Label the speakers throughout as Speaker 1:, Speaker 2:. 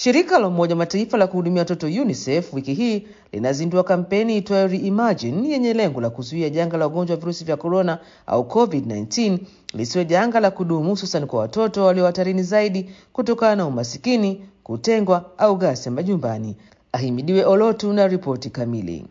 Speaker 1: Shirika la Umoja wa Mataifa la kuhudumia watoto UNICEF wiki hii linazindua kampeni itwayo Reimagine yenye lengo la kuzuia janga la ugonjwa wa virusi vya korona au COVID-19 lisiwe janga la kudumu, hususan kwa watoto walio hatarini zaidi kutokana na umasikini, kutengwa au ghasia majumbani. Ahimidiwe Olotu na ripoti kamili.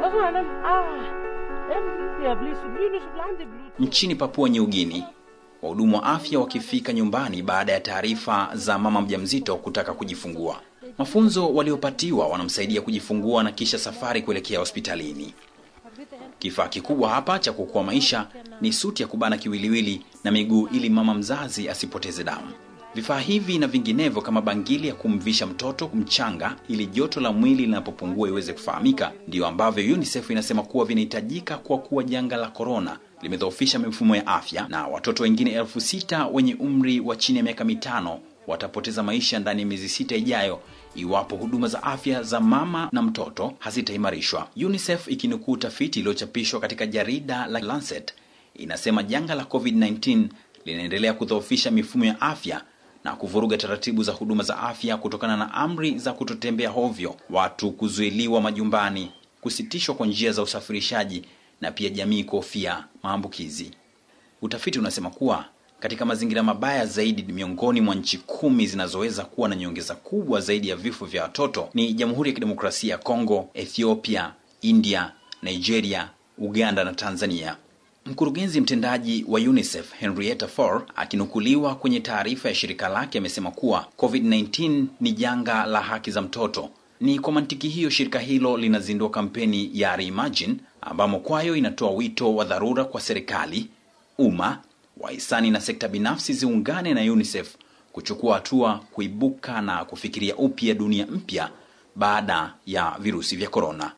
Speaker 2: Nchini Papua New Guinea, wahudumu wa afya wakifika nyumbani baada ya taarifa za mama mjamzito kutaka kujifungua. Mafunzo waliopatiwa wanamsaidia kujifungua na kisha safari kuelekea hospitalini. Kifaa kikubwa hapa cha kuokoa maisha ni suti ya kubana kiwiliwili na miguu ili mama mzazi asipoteze damu. Vifaa hivi na vinginevyo kama bangili ya kumvisha mtoto mchanga ili joto la mwili linapopungua iweze kufahamika, ndiyo ambavyo UNICEF inasema kuwa vinahitajika kwa kuwa janga la korona limedhoofisha mifumo ya afya na watoto wengine elfu sita wenye umri wa chini ya miaka mitano watapoteza maisha ndani ya miezi sita ijayo iwapo huduma za afya za mama na mtoto hazitaimarishwa. UNICEF ikinukuu tafiti iliyochapishwa katika jarida la Lancet inasema janga la COVID-19 linaendelea kudhoofisha mifumo ya afya na kuvuruga taratibu za huduma za afya kutokana na amri za kutotembea hovyo, watu kuzuiliwa majumbani, kusitishwa kwa njia za usafirishaji na pia jamii kuhofia maambukizi. Utafiti unasema kuwa katika mazingira mabaya zaidi miongoni mwa nchi kumi zinazoweza kuwa na nyongeza kubwa zaidi ya vifo vya watoto ni Jamhuri ya Kidemokrasia ya Kongo, Ethiopia, India, Nigeria, Uganda na Tanzania. Mkurugenzi mtendaji wa UNICEF Henrietta Fore akinukuliwa kwenye taarifa ya shirika lake amesema kuwa COVID-19 ni janga la haki za mtoto. Ni kwa mantiki hiyo shirika hilo linazindua kampeni ya Reimagine ambamo kwayo inatoa wito wa dharura kwa serikali, umma, wahisani na sekta binafsi ziungane na UNICEF kuchukua hatua kuibuka na kufikiria upya dunia mpya baada ya virusi vya korona.